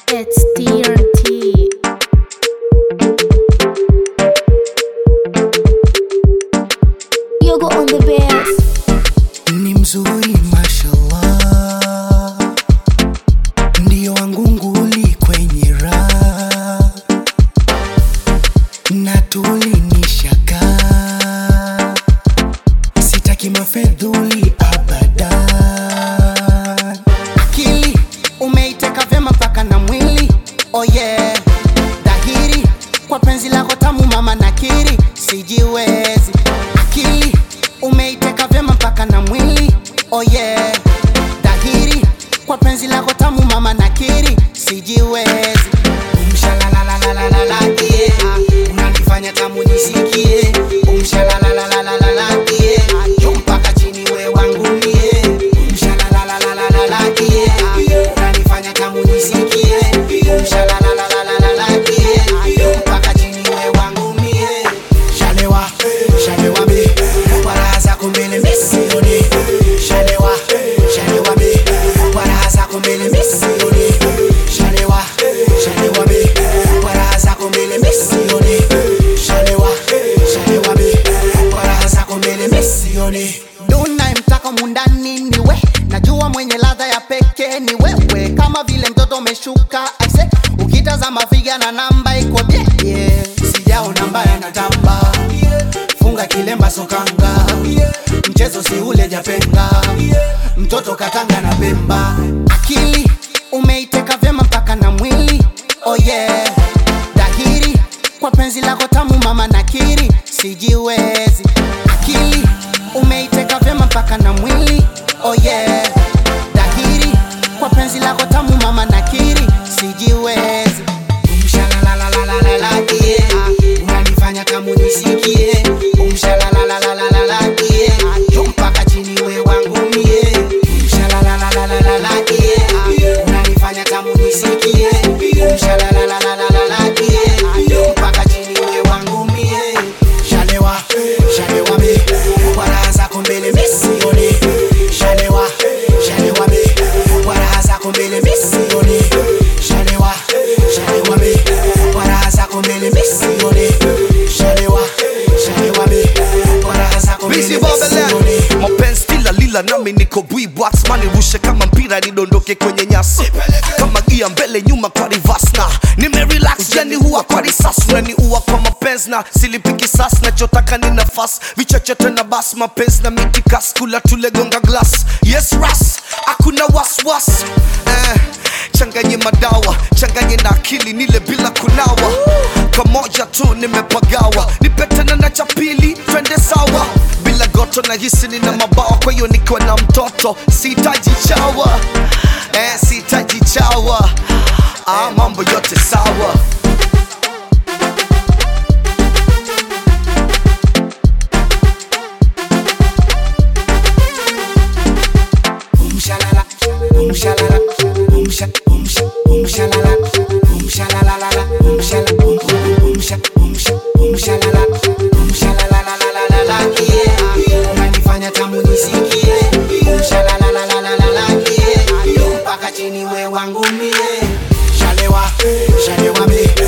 It's TRT. Yoga on the bass. ni mzuri mashallah, ndiyo wangu nguli kwenye raha na tulinishaka, sitaki mafedhuli abadan. Akili umeiteka vyema mpaka na mwili, oh yeah, dhahiri kwa penzi lako tamu mama nakiri, sijiwezi. Akili umeiteka vyema mpaka na mwili, oh yeah, dhahiri kwa penzi lako tamu mama nakiri, sijiwezi. Umshalalalalalala, yeah, unanifanya tamu nisikie. Umshalalalalalala, yeah, juu mpaka chini we wangu mie. Umshalalalalalala, yeah, unanifanya tamu nisikie. Umshalalalalalala, yeah, juu mpaka chini we wangu mie. Shalewa, shalewa mi, kwa raha zako mbele mi sioni. Shalewa, shalewa mi, kwa raha zako mbele mi sioni. Shalewa, shalewa mi, kwa raha zako mbele mi sioni. Shalewa, shalewa mi, kwa raha zako mbele mi sioni. Duna mtaka mundani ni we, najua mwenye ladha ya pekee ni wewe, kama vile mtoto umeshuka aise, ukitazama figa na namba iko bie yeah. Sijaona mbaya na tamba funga kilemba sokanga mchezo si ule japenga mtoto katanga na pemba akili umeiteka vyema mpaka na mwili oh yeah dhahiri kwa penzi lako tamu mama nakiri sijiwezi akili umeiteka vyema mpaka na mwili oh yeah dhahiri kwa penzi lako tamu mama nakiri sijiwezi Umshalalalalalala, yeah. unanifanya tamu nisikie Umshalalalalalala, yeah. juu mpaka chini we wangu mie Umshalalalalalala, yeah. unanifanya tamu nisikie Umshalalalalalala, yeah. juu mpaka chini we wangu mie Shalewa, shalewa mi, kwa raha zako mbele mi sioni. Shalewa, shalewa mi, kwa raha zako mbele mi sioni. Shalewa, shalewa mi, kwa raha zako mbele mi sioni. Shalewa, shalewa mi, kwa raha zako mbele Busy mi Babylon sioni. mapenzi kila lila nami niko bwibwax manirushe kama mpira nidondoke kwenye nyasi kama gia mbele nyuma kwa reverse na nimerelax yani huwa kwa risasi unaniua kwa mapenzi na silipiki sas nachotaka ni nafasi vichochote na bas mapenzi na mitikas kula tulegonga glass yes ras hakuna waswas eh, changanye madawa changanye na akili nile bila kunawa kamoja tu nimepagawa nipetana na cha pili twende sawa bila goto na hisi nina mabawa kwa hiyo nikiwa na mtoto sihitaji chawa eh, sihitaji chawa ah, mambo yote sawa Umshalala, umshalala, umsha, umsha, umshalala, umshalalalala, umshala, um, um, umsha, umsha, umshalala, umshalalalalalala, yeah. Unanifanya tamu nisikie. Umshalalalalalala, yeah. mpaka chini we wangu mie. Shalewa, shalewa mi,